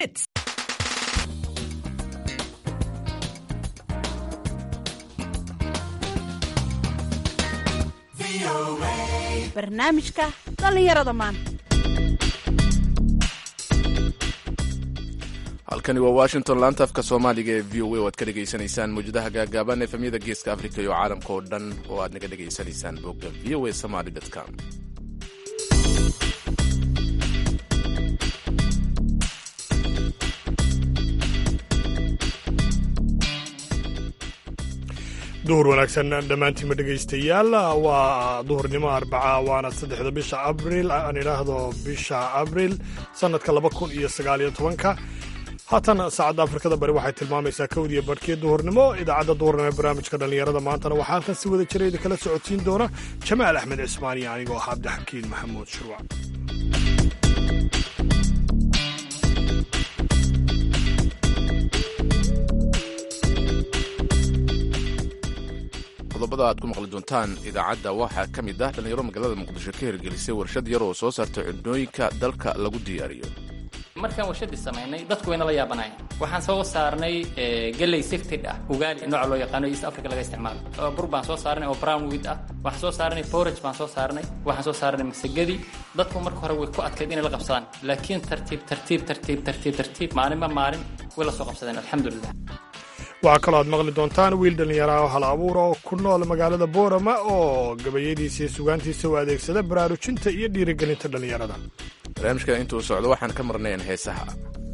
barnaamijka dhallinyarada maanta halkani waa washington laanta afka soomaaliga ee v o a oo aad ka dhegaysanaysaan mawjadaha gaagaaban efemyada geeska afrika iyo caalamka oo dhan oo aad naga dhegaysanaysaan bogga v o a somaly com duhur wanaagsan dhammaantiinma dhegaystayaal waa duhurnimo arbaca waana saddexda bisha abril aan idhaahdo bisha abril sannadka laba kun iyo sagaaliyo tobanka haatan saacadda afrikada bari waxay tilmaamaysaa kowdiyo barhkii duhurnimo idaacadda duhurnimo ee barnaamijka dhallinyarada maantana waxaa halkan si wada jira idinkala socodsiin doona jamaal axmed cismaan iyo anigoo ah cabdixakiin maxamuud shurwac qodobada aad ku maqli doontaan idaacadda waxaa ka mid ah dhallinyaro magaalada muqdisho ka hirgelisay warshad yar oo soo saarta cunooyinka dalka lagu diyaariyo markaan warshadii samaynay dadku wayna la yaabanayan waxaan soo saarnay galley sifted ah ugaali nooca loo yaqaano east africa laga isticmaalo bur baan soo saarnay oo brown wheat ah waxaan soo saarnay porage baan soo saarnay waxaan soo saarnay masagadii dadku marka hore way ku adkayd inay la qabsadaan laakiin tartiib tartiib tartiib tartiib tartiib maalinba maalin way la soo qabsadeen alxamdulilah waxaa kaloo aad maqli doontaan wiil dhallinyaraha hal abuura oo ku nool magaalada boorama oo gabayadiisa iyo sugaantiisa u adeegsada baraarujinta iyo dhiirigelinta dhallinyarada barnaamijka intuu socdo waxaan ka marnayn heesaha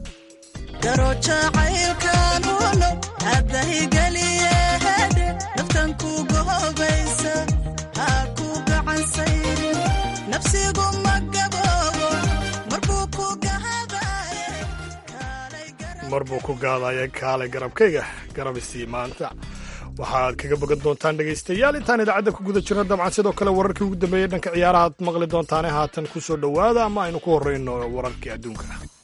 mar buu ku gaadaya kaalay garabkayga garabisii maanta waxaad kaga bogan doontaan dhegaystayaal intaan idaacadda ku guda jirno dabcan sidoo kale wararkii ugu dambeeyey dhanka ciyaaraha ad maqli doontaane haatan ku soo dhowaada ama aynu ku horreyno wararkii adduunka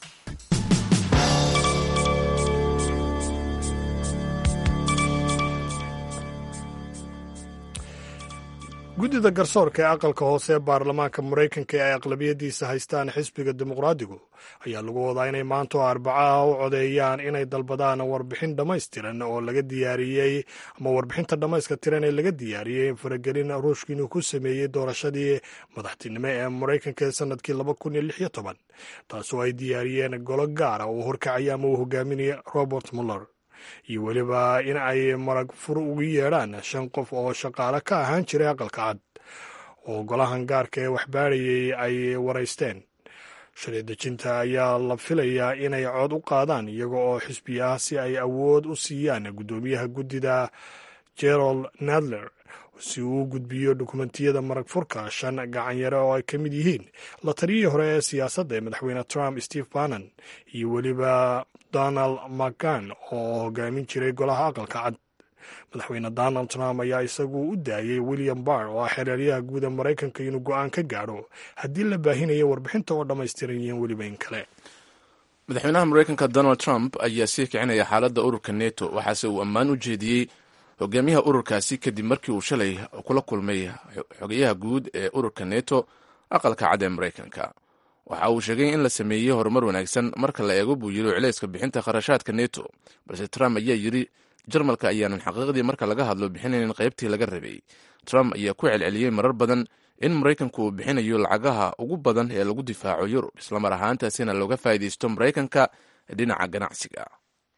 guddida garsoorka ee aqalka hoose ee baarlamaanka maraykanka ee ay aqlabiyadiisa haystaan xisbiga dimuqraadigu ayaa lagu wadaa inay maanta oo arbacaha u codeeyaan inay dalbadaan warbixin dhammaystiran oo laga diyaariyey ama warbixinta dhammayska tiran ee laga diyaariyey faragelin ruushka inuu ku sameeyey doorashadii madaxtinimo ee maraykanka ee sanadkii laba kun iyo lix iyo toban taasoo ay diyaariyeen golo gaara uu horkacaya ama uu hogaaminaya robert muller iyo weliba in ay marag fur ugu yeedhaan shan qof oo shaqaale ka ahaan jiray aqalka cad oo golahan gaarka ee waxbaadhayay ay waraysteen shalay dejinta ayaa la filayaa inay cod u qaadaan iyaga oo xisbi ah si ay awood u siiyaan guddoomiyaha guddida gerald nadler si uu u gudbiyo dukumentiyada marag furka shan gacanyare oo ay ka mid yihiin la taliyihii hore ee siyaasadda ee madaxweyne trump steve bannon iyo weliba donald mcgan oo hogaamin jiray golaha aqalka cad madaxweyne donald trump ayaa isagu u daayey william barr oo ah xereeryaha guud ee maraykanka inuu go-aan ka gaadho haddii la baahinayo warbixinta oo dhammaystiran yihiin weliba in kale madaxweynaha maraykanka donald trump ayaa sii kicinaya xaaladda ururka neto waxaase uu ammaan u jeediyey hogaamiyaha ururkaasi kadib markii uu shalay kula kulmay xogayaha guud ee ururka neto aqalka cad ee maraykanka waxa uu sheegay in la sameeyey horumar wanaagsan marka la eego buu yiri culayska bixinta kharashaadka neto balse trump ayaa yidri jarmalka ayaanan xaqiiqdii marka laga hadlo bixinaynin qaybtii laga rabay trump ayaa ku celceliyey marar badan in maraykanku uu bixinayo lacagaha ugu badan ee lagu difaaco yurub islamar ahaantaasina looga faa'iidaysto maraykanka dhinaca ganacsiga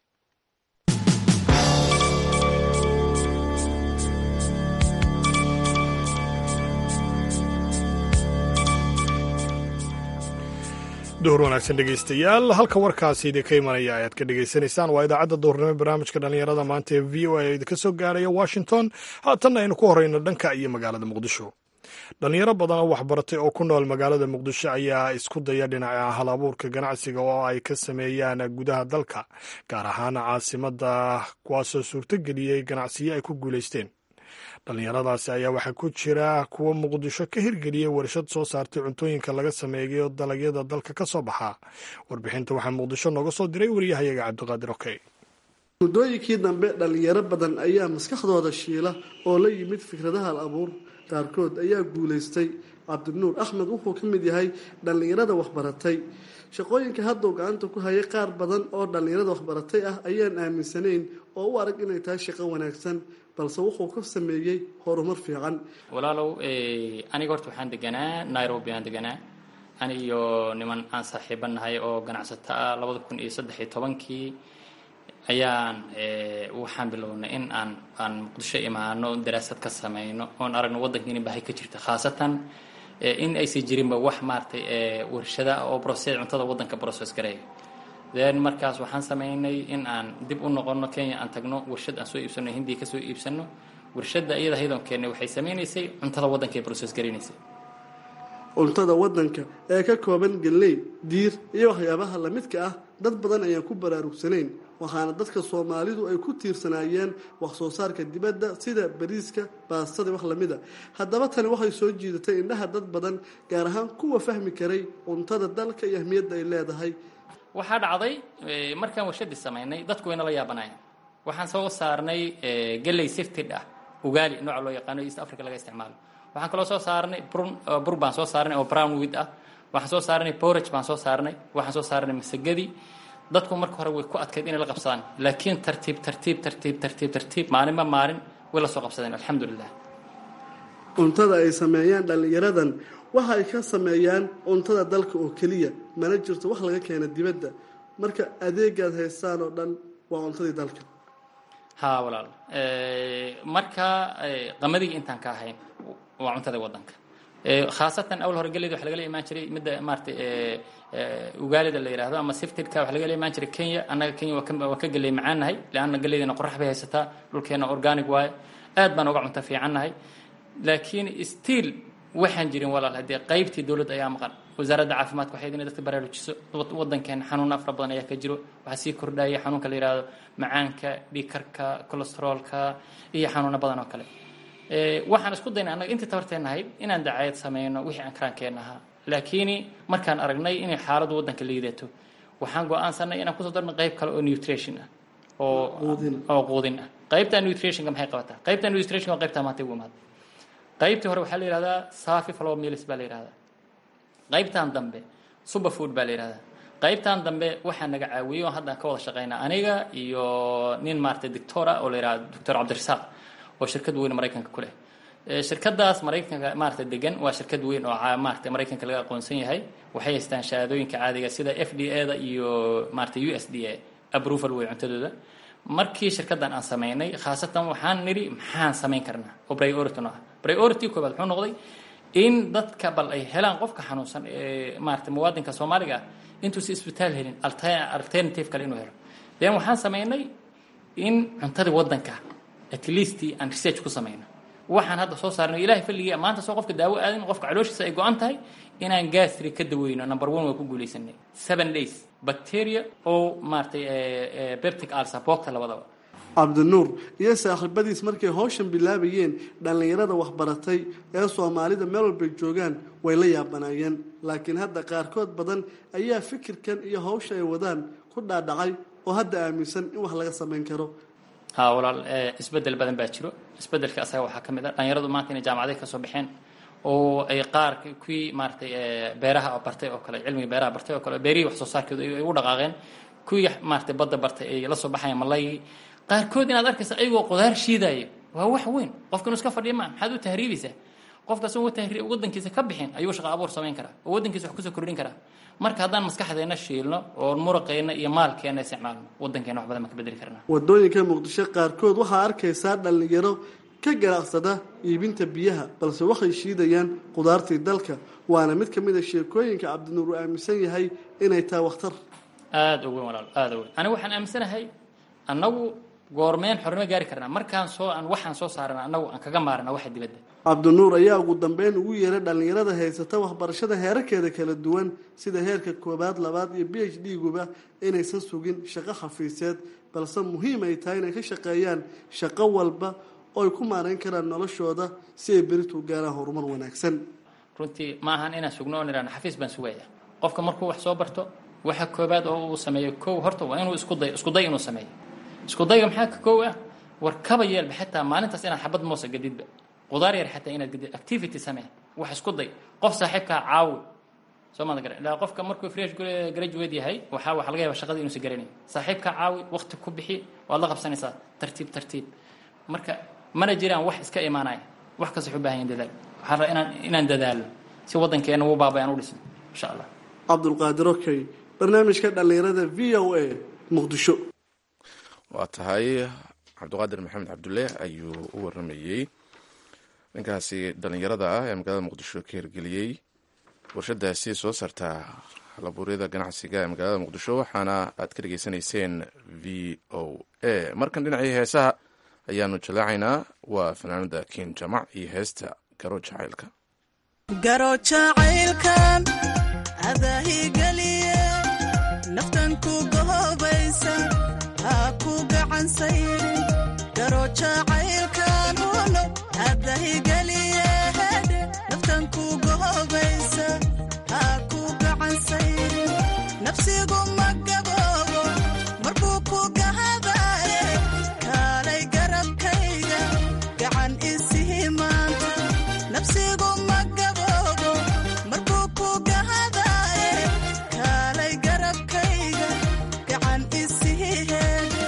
duhur wanaagsan dhegaystayaal halka warkaasi idinka imanaya ayaad ka dhegaysanaysaan waa idaacadda duhurnimo barnaamijka dhallinyarada maanta ee v o a idinka soo gaaraya washington haatanna aynu ku horeyno dhanka iyo magaalada muqdisho dhallinyaro badan oo waxbaratay oo ku nool magaalada muqdisho ayaa isku daya dhinaca hal abuurka ganacsiga oo ay ka sameeyaan gudaha dalka gaar ahaan caasimadda kuwaasoo suurtogeliyey ganacsiyo ay ku guulaysteen dhallinyaradaasi ayaa waxaa ku jira kuwa muqdisho ka hirgeliyey warshad soo saartay cuntooyinka laga sameeyo dalagyada dalka ka soo baxa warbixinta waxaa muqdisho nooga soo diray wariyahayaga cabdiqaadir okey muddooyinkii dambe dhallinyaro badan ayaa maskaxdooda shiila oo la yimid fikradaha al abuur qaarkood ayaa guulaystay cabdinuur axmed wuxuu ka mid yahay dhallinyarada waxbaratay shaqooyinka hadduu gacanta ku hayay qaar badan oo dhallinyarada waxbaratay ah ayaan aaminsanayn oo u arag inay tahay shaqo wanaagsan balse wuxuu ka sameeyey horumar fiican walaalow aniga horta waxaan deganaa nairobi aan deganaa ani iyo niman aan saaxiibanahay oo ganacsato ah labada kun iyo saddex iyo tobankii ayaan waxaan bilownay in aan aan muqdisho imaano daraasad ka sameyno oon aragno waddankiina bahay ka jirta khaasatan in aysan jirinba wax maaragtay warshada oo process cuntada waddanka process gareeya then markaas waxaan sameynay in aan dib u noqono kenya aan tagno warshad aan soo iibsano hindiya kasoo iibsano warshadda iyada haydon keennay waxay sameynaysay cuntada waddanka ee process gareynaysay cuntada waddanka ee ka kooban galley diir iyo waxyaabaha lamidka ah dad badan ayaan ku baraarugsanayn waxaana dadka soomaalidu ay ku tiirsanaayeen wax soo saarka dibadda sida bariiska baastada wax lamida haddaba tani waxay soo jiidatay indhaha dad badan gaar ahaan kuwa fahmi karay cuntada dalka iyo ahmiyadda ay leedahay waxaa dhacday markaan warshadii samaynay dadku wayna la yaabanayaan waxaan soo saarnay galley sifted ah ugaali nooca loo yaqaano east africa laga isticmaalo waxaan kaloo soo saarnay bur baan soo saarnay oo brown wid ah waxaan soo saarnay porage baan soo saarnay waxaan soo saarnay masagadii dadku marka hore way ku adkayd inay la qabsadaan laakiin tartiib tartiib tartiib tartiib tartiib maalinba maalin way la soo qabsadeen alxamdulilah cuntada ay sameeyaan dhallinyaradan waxa ay ka sameeyaan cuntada dalka oo keliya mana jirto wax laga keena dibadda marka adeegaad haystaan oo dhan waa cuntadii dalka ha walaal marka qamadiga intaan ka ahayn waa cuntada waddanka khaasatan awal hore geleyda waxa lagala imaan jiray midda maaratay ugaalida la yidhahdo ama siftidka waxa lagala imaan jiray kenya annaga kenya waa ka geley macaannahay leanna geleydana qorax bay haysataa dhulkeena organic waaye aad baan uga cunto fiicannahay laakiin stiil waxaan jirin walaal haddee qaybtii dowladda ayaa maqan wasaaradda caafimaadka waxay inay dadka baraarujiso waddankeena xanuun afra badan ayaa ka jiro waxaa sii kordhaya xanuunka la yidhahdo macaanka dhiigkarka cholesteroolka iyo xanuuno badan oo kale waxaan isku daynay annaga intii tabarteenna ahayd inaan dacayad sameyno wixii aan karaankeenna ahaa laakiin markaan aragnay inay xaaladdu waddanka liidato waxaan go-aansanay inaan kusoo darno qayb kale oo nutrition ah oo oo quudin ah qaybta nutritionka maxay qabataa qaybta nutritionka waa qaybtaa maanta ugu imaada qaybtii hore waxaa la yihahdaa safi flow mills baa la yihahdaa qaybtan dambe superfood baa la yihahdaa qaybtan dambe waxaa naga caawiyey oo hadda ka wada shaqeynaa aniga iyo nin maaragtay doctora oo la yihahdo doctor cabdirasaaq oo shirkad weyn maraykanka ku leh shirkadaas maraykanka maaragtay degan waa shirkad weyn oo maaragtay maraykanka laga aqoonsan yahay waxay haystaan shahaadooyinka caadiga sida f d a da iyo maaragtay u s d a approval wey cuntadooda markii shirkaddan aan samaynay khaasatan waxaan nidhi maxaan samayn karnaa oo priority no ah priority koobaad wuxuu noqday in dadka bal ay helaan qofka xanuunsan ee maaragtay muwaadinka soomaaliga ah intuusi isbitaal helin alternative kale inuu helo then waxaan samaynay in cuntadii waddanka at least aan research ku samayno waxaan hadda soo saarnay ilahay falligii maanta soo qofka daawo aadin qofka calooshiisa ay go-an tahay inaan gastri ka daweyno number one waa ku guulaysanay seven days bacteria oo maaragtay beptic ulcer boogta labadaba cabdinuur iyo saaxiibadiis markay howshan bilaabayeen dhallinyarada waxbaratay ee soomaalida meel walbay joogaan way la yaabanaayeen laakiin hadda qaarkood badan ayaa fikirkan iyo howsha ay wadaan ku dhaadhacay oo hadda aaminsan in wax laga samayn karo ha walaal isbedel badan baa jiro isbedelka asaga waxaa ka mid a dhalinyaradu maanta inay jaamacaday kasoo baxeen oo ay qaar kuwii maaragtay beeraha bartay oo kale cilmiga beeraha bartay oo kale beerihii wax soo saarkeedu ay u dhaqaaqeen kuwii maaragtay badda bartay ay la soo baxayaan malaygii qaarkood inaad arkaysa ayagoo qudaar shiidaayo waa wax weyn qofka inuu iska fadhiya maa maxaad u tahriibaysaa qofka asagoo tahri waddankiisa ka bixin ayuu shaqo abuur samayn karaa oo waddankiisa wax kusoo kordhin karaa marka haddaan maskaxdeena shiilno oo muraqeena iyo maalkeena isticmaalno waddankeena wax badan baan ka bedeli karnaa wadooyinka muqdisho qaarkood waxaa arkaysaa dhallinyaro ka ganacsada iibinta biyaha balse waxay shiidayaan qudaartii dalka waana mid ka mid a sheekooyinka cabdinuur uu aaminsan yahay inay tahay wakhtar aada u weyn walaal aada u weyn aniga waxaan aaminsanahay annagu goormeen xornimo gaari karnaa markaan soo aan waxaan soo saarana annagu aan kaga maarana waxa dibadda cabdinuur ayaa ugu dambeyn ugu yeeray dhallinyarada haysata waxbarashada heerarkeeda kala duwan sida heerka koobaad labaad iyo b h d guba inaysan sugin shaqo xafiiseed balse muhiim ay tahay inay ka shaqeeyaan shaqo walba oo ay ku maarayn karaan noloshooda si ay beritu gaaraan horumar wanaagsan runtii ma ahan inaan sugno oo nidhahno xafiis baan sugaya qofka markuu wax soo barto waxa koobaad oo uu sameeyo kow horta waa inuu isku day isku day inuu sameeyo isku dayga maxaa ka kow ah war kaba yeelba xataa maalintaas inaad xabad moosa gadidba qudaar yar xataa inaad gadid activity samee wax isku day qof saaxiibkaa caawi soo maada garan ilaa qofka markuu fresh graduate yahay waxaa waxa laga yaaba shaqadii inuusan garanayn saaxiibka caawi waqti ku bixi waad la qabsanaysaa tartiib tartiib marka mana jiraan wax iska imaanaya wax kasta wuxuu u baahan yahin dadaal waxaa rabaa inaan inaan dadaalo si waddankeena uu baabay aan u dhisno insha allah cabdulqaadir okey barnaamijka dhallinyarada v o a muqdisho waa tahay cabdiqaadir maxamed cabdulle ayuu u waramayey ninkaasi dhallinyarada ah ee magaalada muqdisho ka hirgeliyey warshadaasi soo saartaa halabuuryada ganacsiga ee magaalada muqdisho waxaana aad ka dhegeysanayseen v o a markan dhinacii heesaha ayaanu jalaacaynaa waa fanaanada kiin jamac iyo heesta garo jacaylka garo jacaylkan adaahigeliye naftan ku gohobaysa ha ku gacansayrin garo jacaylkan uno adahigeliye naftan ku gohobaysa ha ku gacansayrin nafsigu ma gaboobo markuu ku gahadaye kaalay garabkayga gacan isihi maanta nafsigu ma gaboobo markuu ku gahadaye kaalay garabkayga gacan isihi heeda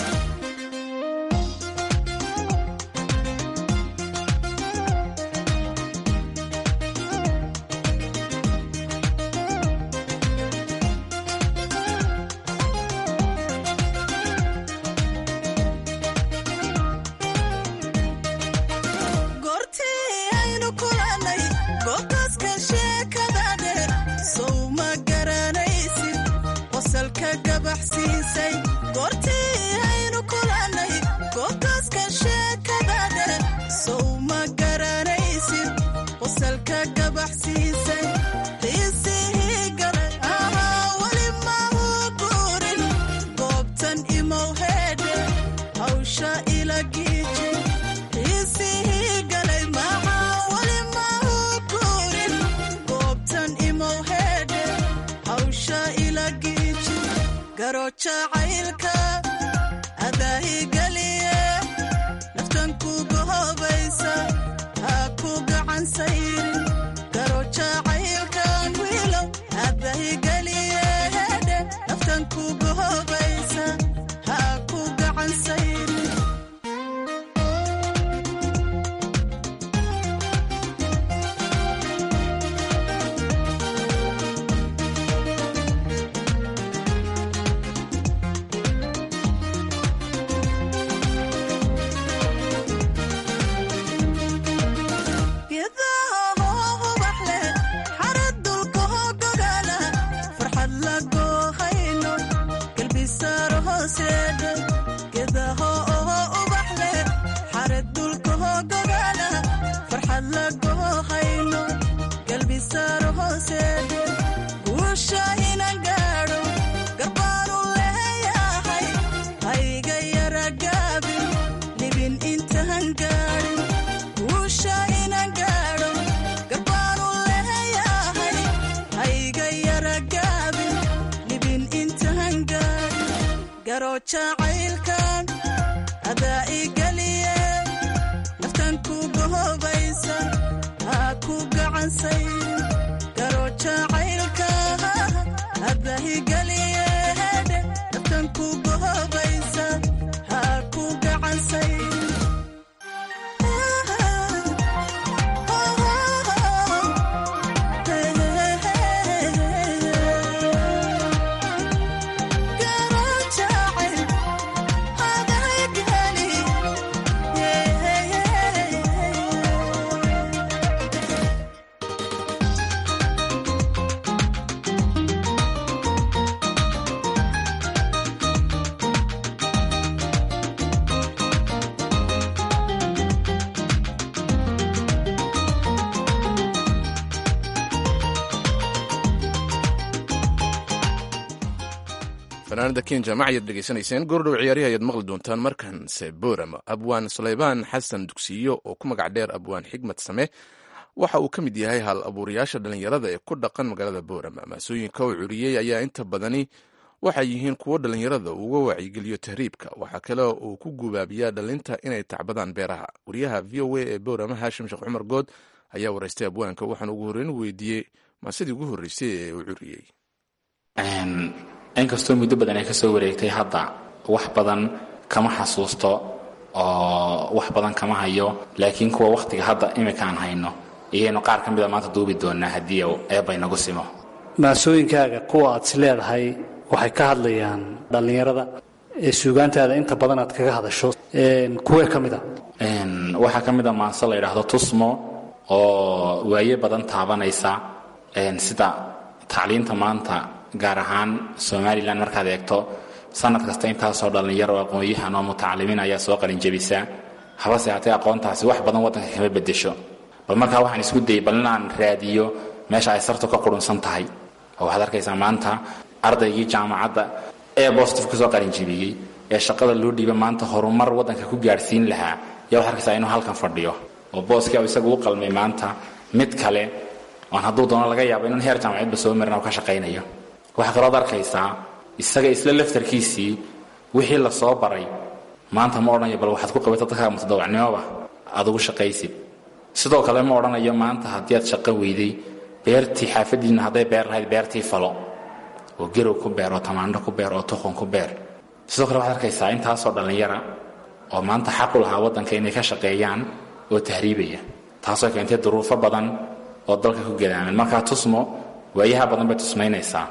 goortii aynu kulannay goobtaaska sheekada dheer sow ma garanaysid qosalka gabaxsiisay goortii aynu kulannay goobtaaska sheekada dheer sow ma garanaysid qosalka gabaxsiisay qiisihii galay ahaa weli mahu guurin goobtan imow heedhe hawsha ila giiji qiisihii galay maxaa weli mahu guurin goobtan imow heedhe hawsha ila giiji garo jacaylka adaahigeliye naftan ku gohobaysa ha ku gacansayrin garo jacaylkan wiilow adaahigeliye heedhe naftan ku gohobaysa ha ku gacansayrin geedaha hoo ubax leh xarad dulka hoo gogaala farxad la goohayno galbisaaro hooseedhe geedaha oo ubax leh xarad dulka hoo gogaala farxad la goohayno galbisaaro hooseedhe guusha inan gaadho garbaanu leeyahay hayga yara gaabin libin intaan gaadhin guusha inan gaadho garbaanu leeyahay hayga yara gaabin libin intaan gaadhin garo jacaylkan adaa igeliye naftan ku gohobaysa ha ku gacansayrin garo jacaylka adaa igeliye naftan ku gohobaysa ha ku gacansayrin fanaanada ken jaamac ayaad dhegeysanayseen goordhow ciyaarihi ayaad maqli doontaan markanse boram abwaan sulaymaan xasan dugsiyo oo ku magac dheer abwaan xigmad same waxa uu ka mid yahay hal abuurayaasha dhallinyarada ee ku dhaqan magaalada boram maasooyinka uu curiyey ayaa inta badani waxay yihiin kuwo dhallinyarada uga wacyigeliyo tahriibka waxaa kale uu ku gubaabiyaa dhalinta inay tacbadaan beeraha wariyaha v o a ee boram haashim sheekh cumar good ayaa waraystay abwaanka waxaana ugu horreyn weydiiyey maasidii ugu horreysay ee uu curiyey inkastoo muddo badan ay ka soo wareegtay hadda wax badan kama xasuusto oo wax badan kama hayo laakiin kuwa wakhtiga hadda imika aan hayno iyaynu qaar ka mida maanta duubi doonaa haddii eebba inagu simo maasooyinkaaga kuwa aad is leedahay waxay ka hadlayaan dhallinyarada ee suugaantaada inta badan aad kaga hadasho kuwee ka mid a waxaa ka mid a maanse la yidhaahdo tusmo oo waaye badan taabanaysa sida tacliinta maanta gaar ahaan somalilan markaad eegto sanad kasta intaasoo dhallinyaro oo aqoon-yahan oo mutacalimiin ayaa soo qalinjabisa habase haatee aqoontaasi wax badan waddanka kama bedesho bal markaa waxaan isku dayay bal inaan raadiyo meesha ay sartu ka qurunsan tahay oo waxaad arkaysaa maanta ardaygii jaamacadda ee bostif kusoo qalinjabiyey ee shaqada loo dhiiba maanta horumar waddanka ku gaadhsiin lahaa yaa waxaad arkaysaa inuu halkan fadhiyo oo booskii isagu u qalmay maanta mid kale oon hadduu doono laga yaabo inaan heer jaamacadba soo marin oo ka shaqaynayo waxaa kalooad arkaysaa isaga isla laftarkiisii wixii la soo baray maanta ma odhanayo bal waxaad ku qabatay dadkaaga mutadawacnimoba aad ugu shaqaysid sidoo kale ma odhanayo maanta haddii aad shaqo weyday beertii xaafadiinna hadday beer lahayd beertii falo oo gerow ku beer oo tamaandho ku beer oo tuqon ku beer sidoo kale waxaad arkaysaa intaasoo dhallinyara oo maanta xaq u lahaa waddanka inay ka shaqeeyaan oo tahriibaya taasoo keentay duruufo badan oo dalka ku gadaaman markaa tusmo waayaha badan bay tusmaynaysaa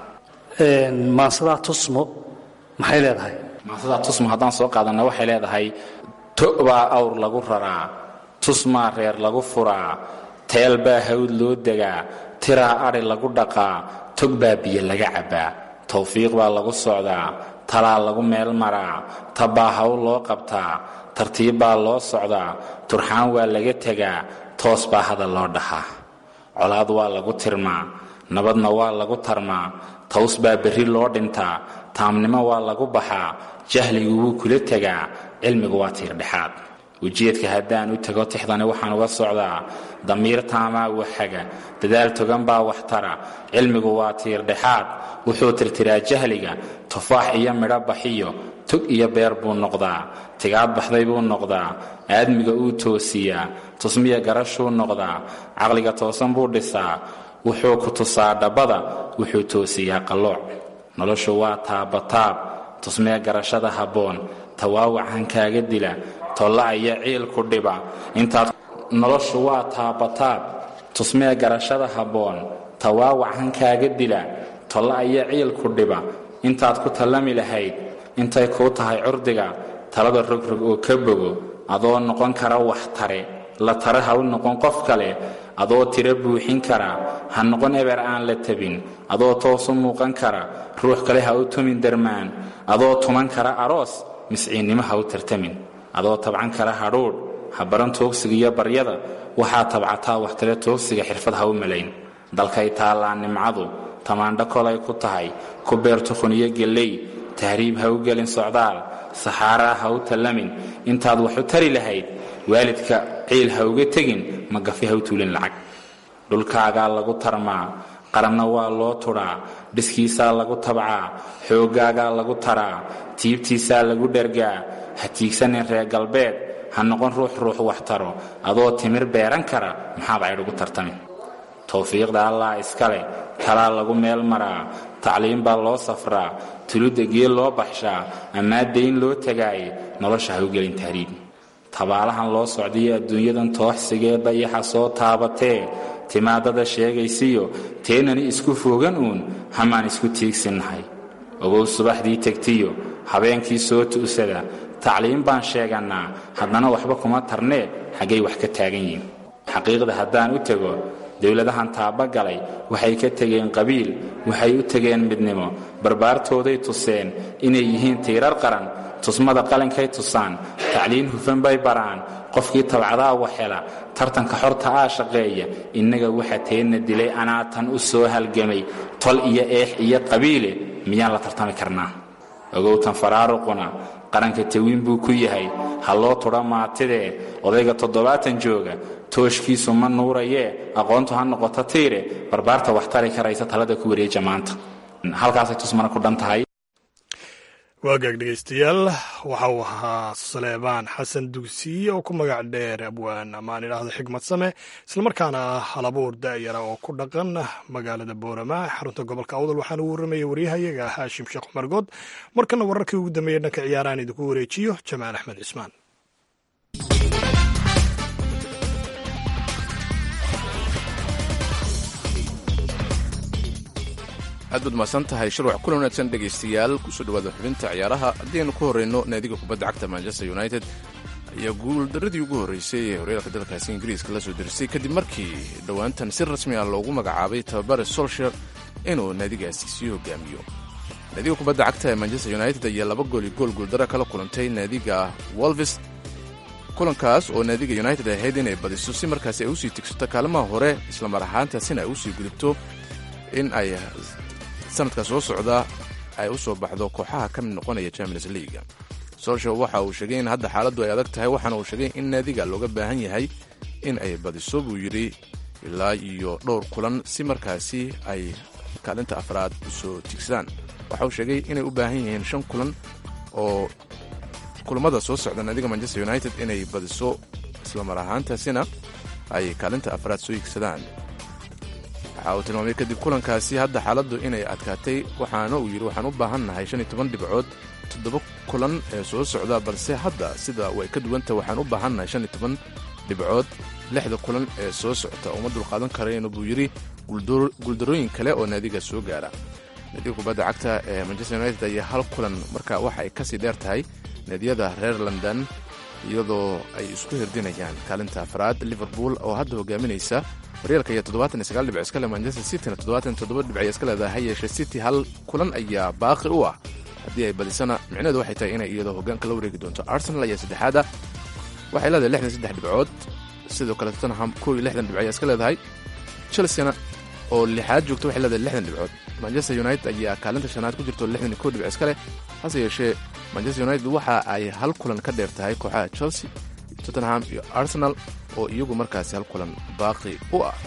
maansadaa tusmo maxay leedahay maansadaa tusmo haddaan soo qaadanna waxay leedahay to baa awr lagu raraa tusmaa reer lagu furaa teel baa hawd loo degaa tiraa adhi lagu dhaqaa tog baa biyo laga cabbaa tawfiiq baa lagu socdaa talaa lagu meel maraa tabbaa hawl loo qabtaa tartiib baa loo socdaa turxaan waa laga tegaa toos baa hadal loo dhaxaa colaad waa lagu tirmaa nabadna waa lagu tarmaa taws baa berri loo dhintaa taamnimo waa lagu baxaa jahligu wuu kula tegaa cilmigu waa tiirdhexaad ujeedka haddaan u tego tixdani waxaan uga socdaa damiir taamaa waxaga dadaal togan baa wax tara cilmigu waa tiirdhexaad wuxuu tirtiraa jahliga tufaax iyo midho baxiyo tog iyo beer buu noqdaa tigaad baxday buu noqdaa aadmiga uu toosiyaa tusmiya garashuu noqdaa caqliga toosan buu dhisaa wuxuu ku tusaa dhabbada wuxuu toosiyaa qallooc noloshu waa taabataab tusmee garashada habboon tawaawacan kaaga dila tolla aya ciil ku dhiba intaad noloshu waa taabataab tusmee garashada habboon tawaawacan kaaga dila tolla aya ciil ku dhiba intaad ku tallami lahayd intay kuu tahay curdiga talada rogrog oo ka bogo adoo noqon kara wax tare la tare ha u noqon qof kale adoo tiro buuxin kara ha noqon eber aan la tabin adoo toosu muuqan kara ruux kale ha u tumin darmaan adoo tuman kara aroos misciinnimo ha u tartamin adoo tabcan kara hadhuudh ha baran toogsiga iyo baryada waxaa tabcataa waxtale toogsiga xirfad ha u malayn dalkay taallaa nimcadu tamaandho kolay ku tahay ku beer tukhun iyo gelley tahriib ha u gelin socdaal saxaaraa ha u tallamin intaad wax u tari lahayd waalidka ciil ha uga tegin magafi ha u tuulin lacag dhulkaagaa lagu tarmaa qaranna waa loo tudhaa dhiskiisaa lagu tabcaa xooggaagaa lagu taraa tiibtiisaa lagu dhergaa ha tiigsanin reer galbeed ha noqon ruux ruux wax taro adoo timir beeran kara maxaad caydh ugu tartamin towfiiqda allah iskale talaa lagu meel maraa tacliim baa loo safraa tuludda geel loo baxshaa ammaa dayn loo tagaaye nolosha ha u gelin tahriib tabaalahan loo socdayo adduunyadan tooxsigee dayaxa soo taabatee timaadada sheegaysiyo teenani isku foogan uun hamaan isku tiigsinnahay ogow subaxdii tegtiyo habeenkii soo tu'sada tacliim baan sheegannaa haddana waxba kuma tarnee xaggay wax ka taagan yihin xaqiiqda haddaan u tego dowladahan taabagalay waxay ka tegeen qabiil waxay u tegeen midnimo barbaartooday tuseen inay yihiin tiirar qaran tusmada qalinkay tusaan tacliin hufan bay baraan qofkii tabcadaa waxhela tartanka xorta aa shaqeeya innaga waxa teenna dilay anaa tan u soo halgamay tol iyo eex iyo qabiile miyaan la tartami karnaa ogowtan faraaruquna qaranka tawiin buu ku yahay ha loo tudha maatidee odayga toddobaatan jooga tooshkiisu ma nuurayee aqoontu ha noqoto tiire barbaarta wax tari karaysa talada ku wareeja maanta halkaasay tusmana ku dhan tahay waagaag dhegeystayaal waxa uu ahaa saleebaan xasan dugsiye oo ku magac dheer abwaan amaan idhaahdo xigmad same islamarkaana ah halabuur da'yara oo ku dhaqan magaalada boorama xarunta gobolka awdal waxaana uu waramayay waryahayaga haashim sheekh cumar good markana wararkii ugu dambeeyey dhanka ciyaarahan idinku wareejiyo jamaal axmed cismaan aad baad mahadsan tahay shirwac kulan wanaagsan dhegaystayaal kusoo dhawaada xubinta ciyaaraha haddaynu ku horreyno naadiga kubadda cagta manchester united ayaa guuldaradii ugu horreysay ee horyaalka dalkaasi ingiriiska la soo derisay kadib markii dhowaantan si rasmi ah loogu magacaabay tababare solsher inuu naadigaasi sii hogaamiyo naadiga kubadda cagta ee manchester united ayaa laba gool iyo gool guuldara kala kulantay naadiga wolvis kulankaas oo naadiga united ahayd inay badiso si markaasi ay usii tigsato kaalimaha hore islamar ahaantaasina ay usii gudubto in ay sanadka soo socda ay u soo baxdo kooxaha ka mid noqonaya champions leaga solsher waxa uu sheegay in hadda xaaladdu ay adag tahay waxaana uu sheegay in naadiga looga baahan yahay in ay badiso buu yidhi ilaa iyo dhowr kulan si markaasi ay kaalinta afraad usoo tigsadaan waxa uu sheegay inay u baahan yihiin shan kulan oo kulamada soo socda naadiga manchester united inay badiso islamar ahaantaasina ay kaalinta afraad soo higsadaan waxa uu tilmaamay kadib kulankaasi hadda xaaladdu inay adkaatay waxaana uu yidhi waxaan u baahan nahay shan iyo toban dhibcood toddoba kulan ee soo socda balse hadda sida way ka duwanta waxaan u baahan nahay shan iyo toban dhibcood lixda kulan ee soo socota uma dulqaadan karayno buu yidhi guuldarooyin kale oo naadiga soo gaara naadiga kubadda cagta ee manchester united ayaa hal kulan marka waxa ay kasii dheer tahay naadiyada reer london iyadoo ay isku hirdinayaan kaalinta afraad liverpool oo hadda hogaaminaysa horyaalka ayaa toddobaatan iyo sagaal dhibc iska leh manchester cityna toddobaatan iyo toddoba dhibc ay iska leedahay ha yeeshee city hal kulan ayaa baaqi u ah haddii ay badisana micnaheedu waxay tahay inay iyadoo hoggaanka la wareegi doonto arsenal ayaa saddexaada waxay leedahay lixdan saddex dhibcood sidoo kale tottenham kow iyo lixdan dhibc ayaa iska leedahay chelseana oo lixaad joogta waxay leedahay lixdan dhibcood manchester united ayaa kaalinta shanaad ku jirto lixdan iyo kow dhibc iska leh hase yeeshee manchester united waxa ay hal kulan ka dheer tahay kooxaha chelsea tottenham iyo arsenal oo iyagu markaasi hal kulan baaqi u ah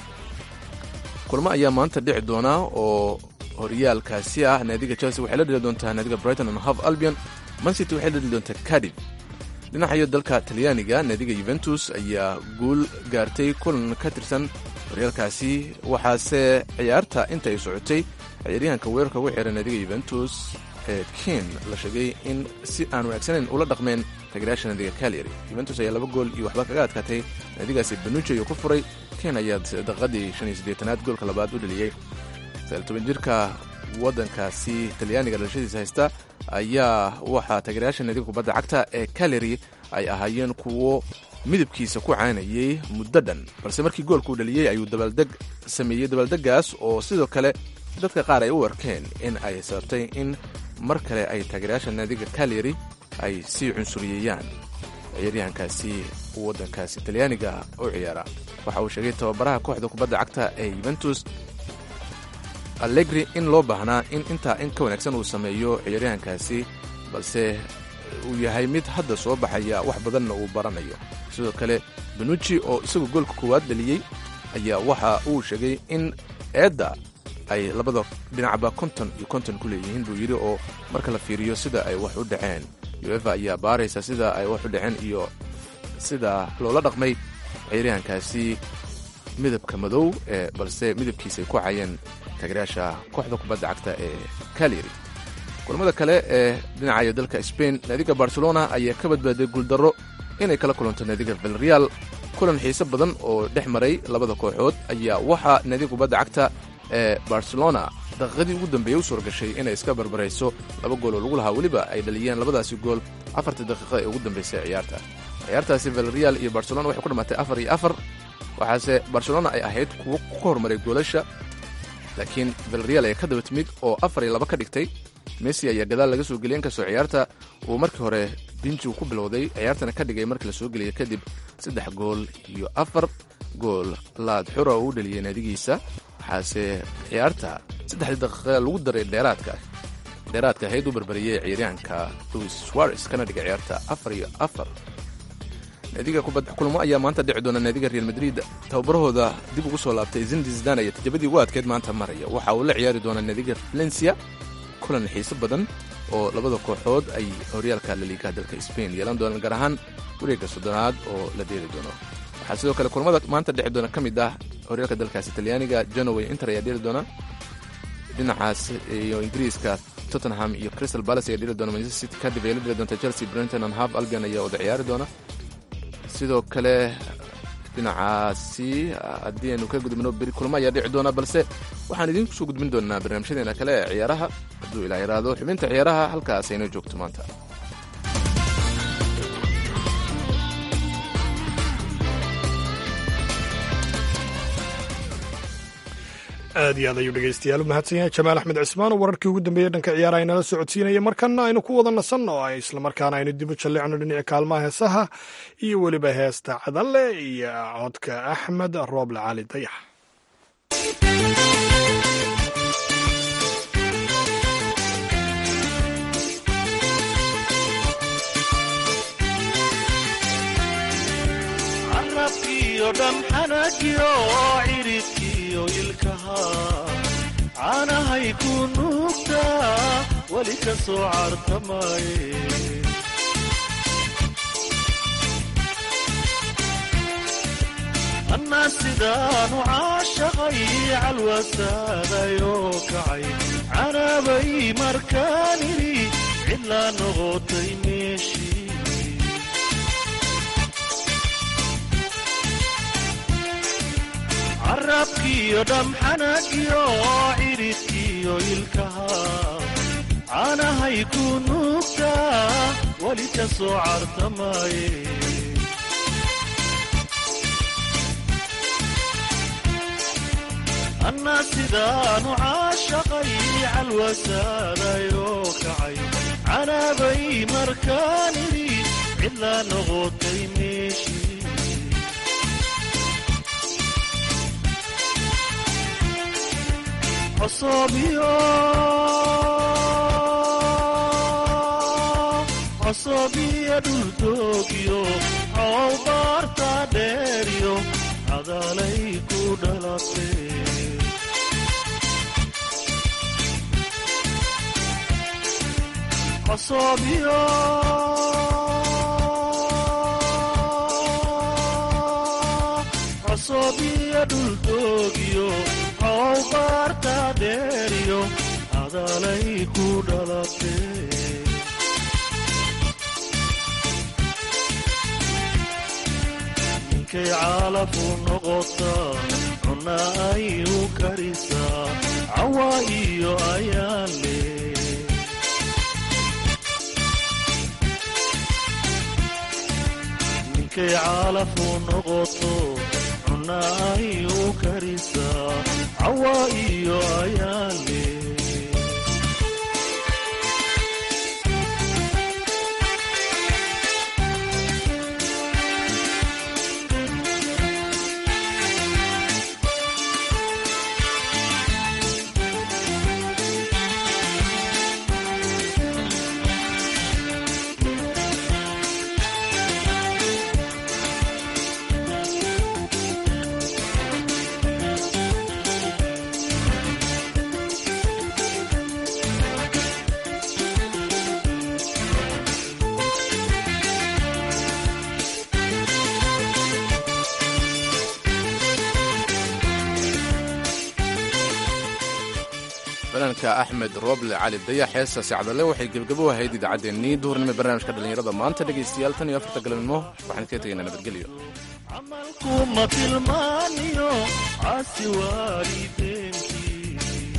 kulmo ayaa maanta dhici doona oo horyaalkaasi ah naadiga chelsea waxay la dheli doontaa naadiga brighton and hove albion mancity waxay la dheli doontaa cadif dhinacayo dalka talyaaniga naadiga yuventus ayaa guul gaartay kulan ka tirsan horyaalkaasi waxaase ciyaarta inta ay socotay ciyaaryahanka weerarka ugu xiran naadiga yuventus ee ken la sheegay in si aan wanaagsanayn ula dhaqmeen tageraasha naadiga calyary yuventus ayaa laba gool iyo waxba kaga adkaatay naadigaasi banuji ayuu ku furay ken ayaa daqiiqadii shan iyo siddeetanaad goolka labaad u dheliyey toban jirka waddankaasi talyaaniga dhalashadiisa haysta ayaa waxaa tagerayaasha naadiga kubadda cagta ee calyary ay ahaayeen kuwo midabkiisa ku caanayay muddo dhan balse markii goolkuu dhaliyey ayuu dabaaldeg sameeyey dabaaldegaas oo sidoo kale dadka qaar ay u arkeen in ay sababtay in mar kale ay taageerayaasha naadiga calyary ay sii cunsuriyeeyaan ciyaaryahankaasi waddankaasi talyaaniga u ciyaara waxa uu sheegay tababaraha kooxda kubadda cagta ee yuventus allegri in loo baahnaa in intaa in ka wanaagsan uu sameeyo ciyaaryahankaasi balse uu yahay mid hadda soo baxaya wax badanna uu baranayo sidoo kale benuji oo isagu goolka koowaad dhaliyey ayaa waxa uu sheegay in eedda ay labada dhinacba konton iyo konton ku leeyihiin buu yidhi oo marka la fiiriyo sida ay wax u dhaceen uefa ayaa baaraysa sida ay wax u dhaceen iyo sida loola dhaqmay ciyaaryahankaasi midabka madow ee balse midabkiisa ay ku cayeen taageerayaasha kooxda kubadda cagta ee calyary kulamada kale ee dhinacayo dalka spain naadiga barcelona ayaa ka badbaaday guuldarro inay kala kulanto naadiga vilreal kulan xiise badan oo dhex maray labada kooxood ayaa waxaa naadiga kubadda cagta ee barcelona daqiiqadii ugu dambeeyey u suura gashay inay iska barbarayso laba gool oo lagu lahaa weliba ay dhaliyeen labadaasi gool afartii daqiiqa ee ugu dambeysay ciyaarta ciyaartaasi vilreal iyo barcelona waxay ku dhammaatay afar iyo afar waxaase barcelona ay ahayd kuwo ku hormaray goolasha laakiin vilreal ayaa ka daba timid oo afar iyo laba ka dhigtay messi ayaa gadaal laga soo geliyay inkastoo ciyaarta uu markii hore binjigu ku bilowday ciyaartana ka dhigay markii la soo geliyay kadib saddex gool iyo afar gool laad xura oo u dhaliyay naadigiisa waxaase ciyaarta saddexdii daqiiqa lagu daray dheeraadka dheeraadka ahayd u barbariyey ciyaaryahanka louis suarez kana dhigay ciyaarta afar iyo afar naadiga kubadda kulmo ayaa maanta dhici doona naadiga real madrid tababarahooda dib ugu soo laabtay zindi zidaan ayaa tijabadii ugu adkeyd maanta maraya waxa uu la ciyaari doonaa naadiga valencia kulan xiise badan oo labada kooxood ay horyaalka laliigaha dalka spain yeelan doonaan gaar ahaan wareegga soddonaad oo la dheeli doono waxaa sidoo kale kulamada maanta dhexi doona ka mid ah horyaalka dalkaasi talyaaniga janoway inter ayaa dheeli doona dhinacaas iyo ingiriiska tottenham iyo crystal palace ayaa dheli doona manchester city cardiff ayaa la dheli doonta chelsea brenton and half albion ayaa wada ciyaari doona sidoo kale dhinacaasi haddii aynu ka gudubno beri kulmo ayaa dhici doona balse waxaan idiinku soo gudbin doonaa barnaamijyadeena kale ee ciyaaraha hadduu ilaa yaraado xubinta ciyaaraha halkaas aynoo joogto maanta aad iyo aad ayuu dhegeystayaal u mahadsan yahay jamaal axmed cismaan oo wararkii ugu dambeeyey dhanka ciyaaraha inala socodsiinaya markana aynu ku wada nasanno oo islamarkaana aynu dib u jallicno dhinaca kaalmaha heesaha iyo weliba heesta cadalle iyo codka axmed rooble cali dayax carabkiyo dhamxanagiyo ciridkiyo ilkaha caanahay ku nuugtaa weli ka soo cartamaye annaa sidaanu caashaqay calwasaadayoo kacay canaabay markaan idhi cidlaa noqotay meeshii carabkiyo dhamxanagiyo ciridkiyo ilkaha caanahay ku nuugtaa weli ka soo cartamaye annaa sidaanu caashaqay calwasaadayoo kacay canaabay markaan idhi cidlaa noqotay meeshii cosobiyo cosobiyo dhuldoogyo cow baarta dheeryo cadaalay ku dhalatee cosobiyo cosobiyo dhuldoogyo cow baarta dheeryo cadaalay ku dhalatee ninkay caalafu noqotaa cunna ay u karisaa cawa iyo ayaan le ninkay caalafu noqoto cunna ay u karisaa cawa iyo ayaan le fanaanka axmed rooble cali dayax heestaasi cadalle waxay gebgabo ahayd idaacaddeenii duhurnimo barnaamijka dhallinyarada maanta dhegaystayaal tan iyo afarta galabnimo waxaan iskaga tegaynaa nabadgelyo kuma tilmaaniyo caasi waalideenkii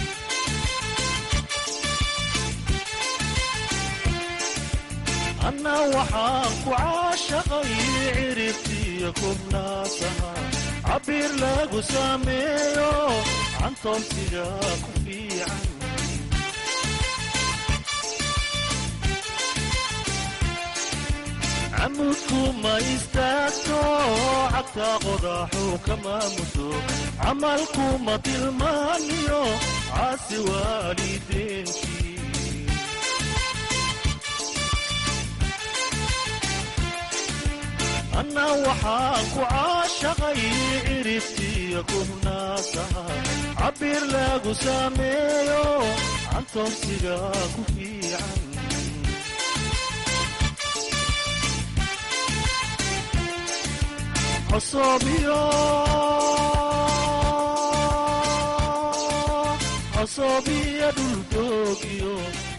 anna waxaan ku caashaqay ciribtiyo kubnaasaha cabbiir lagu sameeyo cantoonsiga ku fiican camudku ma istaagto cagta qodaxu kama mudo camalku ma tilmaaniyo caasi waalideenkii anna waxaan ku caashaqay ciribtiyo kubnaasaha cabbiir lagu sameeyo cantoonsiga ku fiican cosobiyo cosobiyo dhuldoogyo